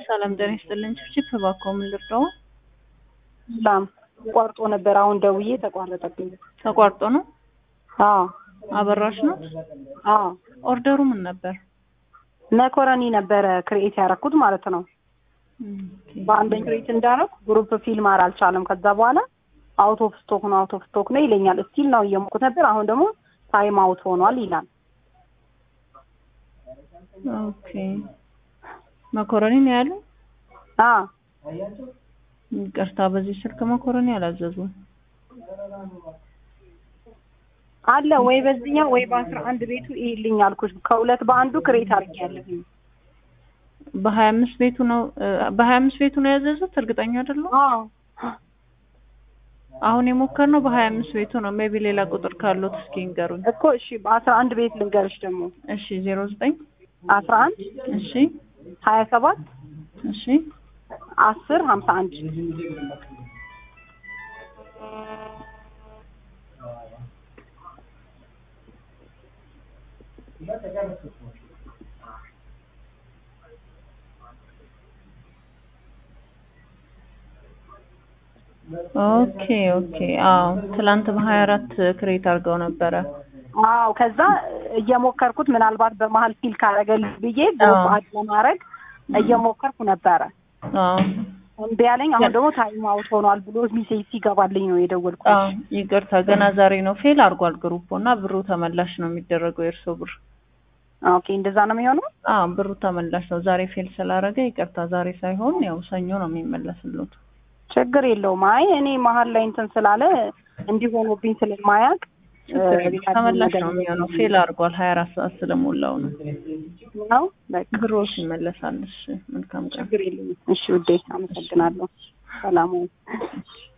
ሰላም ጤና ይስጥልኝ። ችፕ እባክዎ ምን ልርዳው? ሰላም ቆርጦ ነበር። አሁን ደውዬ ተቋረጠብኝ። ተቋርጦ ነው? አዎ አበራሽ ነው? አዎ ኦርደሩ ምን ነበር? መኮረኒ ነበረ ክሬኤት ያደረኩት ማለት ነው። በአንደኝ ክሬኤት እንዳደረኩ ግሩፕ ፊል ማር አልቻለም። ከዛ በኋላ አውት ኦፍ ስቶክ ነው አውት ኦፍ ስቶክ ነው ይለኛል። ስቲል ነው እየሞኩት ነበር። አሁን ደግሞ ታይም አውት ሆኗል ይላል። ኦኬ መኮረኒ ነው ያለው? አዎ ይቅርታ፣ በዚህ ስልክ መኮረኒ አላዘዙም። አለ ወይ በዚህኛው ወይ በአስራ አንድ ቤቱ ይሄልኝ አልኩሽ። ከሁለት በአንዱ ክሬት አድርጌያለሁኝ። በሀያ አምስት ቤቱ ነው በሀያ አምስት ቤቱ ነው ያዘዙት? እርግጠኛ አይደለሁ። አዎ አሁን የሞከርነው በሀያ አምስት ቤቱ ነው። ሜቢ ሌላ ቁጥር ካሉት እስኪ ንገሩኝ። እኮ እሺ፣ በአስራ አንድ ቤት ልንገርሽ ደግሞ እሺ ዜሮ ዘጠኝ አስራ አንድ እሺ ሀያ ሰባት እሺ አስር ሀምሳ አንድ ኦኬ ኦኬ። አዎ ትላንት በሀያ አራት ክሬት አድርገው ነበረ። አዎ ከዛ እየሞከርኩት ምናልባት በመሀል ፊል ካረገልኝ ብዬ ግሩፕ አድ ለማድረግ እየሞከርኩ ነበረ። አዎ እምቢ ያለኝ። አሁን ደግሞ ታይም አውት ሆኗል ብሎ ሚሴጅ ሲገባልኝ ነው የደወልኩት። አዎ ይቅርታ፣ ገና ዛሬ ነው ፌል አድርጓል ግሩፕ እና ብሩ ተመላሽ ነው የሚደረገው የእርሶ ብር። ኦኬ እንደዛ ነው የሚሆነው። አዎ ብሩ ተመላሽ ነው። ዛሬ ፌል ስላደረገ ይቅርታ፣ ዛሬ ሳይሆን ያው ሰኞ ነው የሚመለስሉት። ችግር የለውም። አይ እኔ መሀል ላይ እንትን ስላለ እንዲሆኑብኝ ስለማያውቅ ተመላሽ ነው የሚሆነው። ፌል አድርጓል ሀያ አራት ሰዓት ስለሞላው ነው ነው በቃ ብሮስ ይመለሳል። እሺ መልካም ቀን። ችግር የለውም። እሺ ውዴ አመሰግናለሁ። ሰላም ሁኑ።